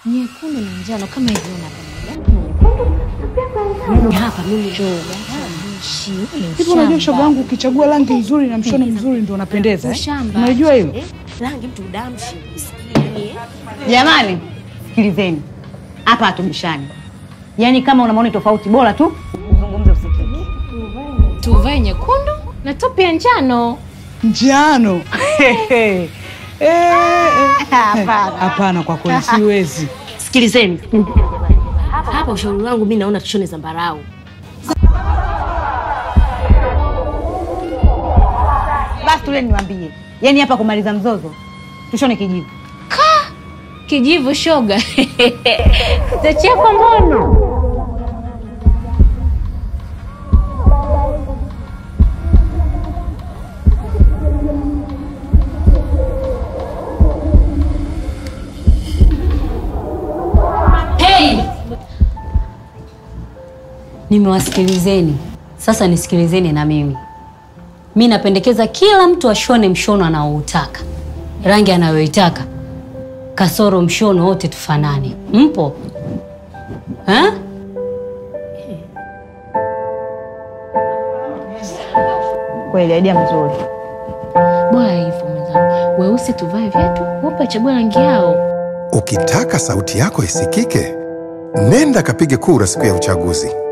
nyekundu na njano kama hivyo unapenda. Hapa mimi shoga. Hivi unajua shoga wangu, ukichagua rangi nzuri na mshono mzuri ndio unapendeza eh? Ushamba. Unajua hilo? Rangi mtu damshi usikie. Jamani, sikilizeni hapa, hatubishani. Yaani kama una maoni tofauti, bora tu uzungumze, usikike. Tuvae nyekundu na topi ya njano. Njano. Eh, eh. Hapana. Hapana, kwa kweli siwezi. Sikilizeni. Hapa ushauri wangu mimi naona tushone zambarau. Basi tule niwaambie, yaani hapa kumaliza mzozo, tushone kijivu. Kijivu shoga. Tachekwa mbono. Nimewasikilizeni, sasa nisikilizeni na mimi. Mi napendekeza kila mtu ashone mshono anaoutaka, rangi anayoitaka, kasoro mshono wote tufanane. Mpo ha? Kweli idea mzuri. Bora hivyo mwenzangu. Weusi tuvae viatu, wape wachague rangi yao. Ukitaka sauti yako isikike, nenda kapige kura siku ya uchaguzi.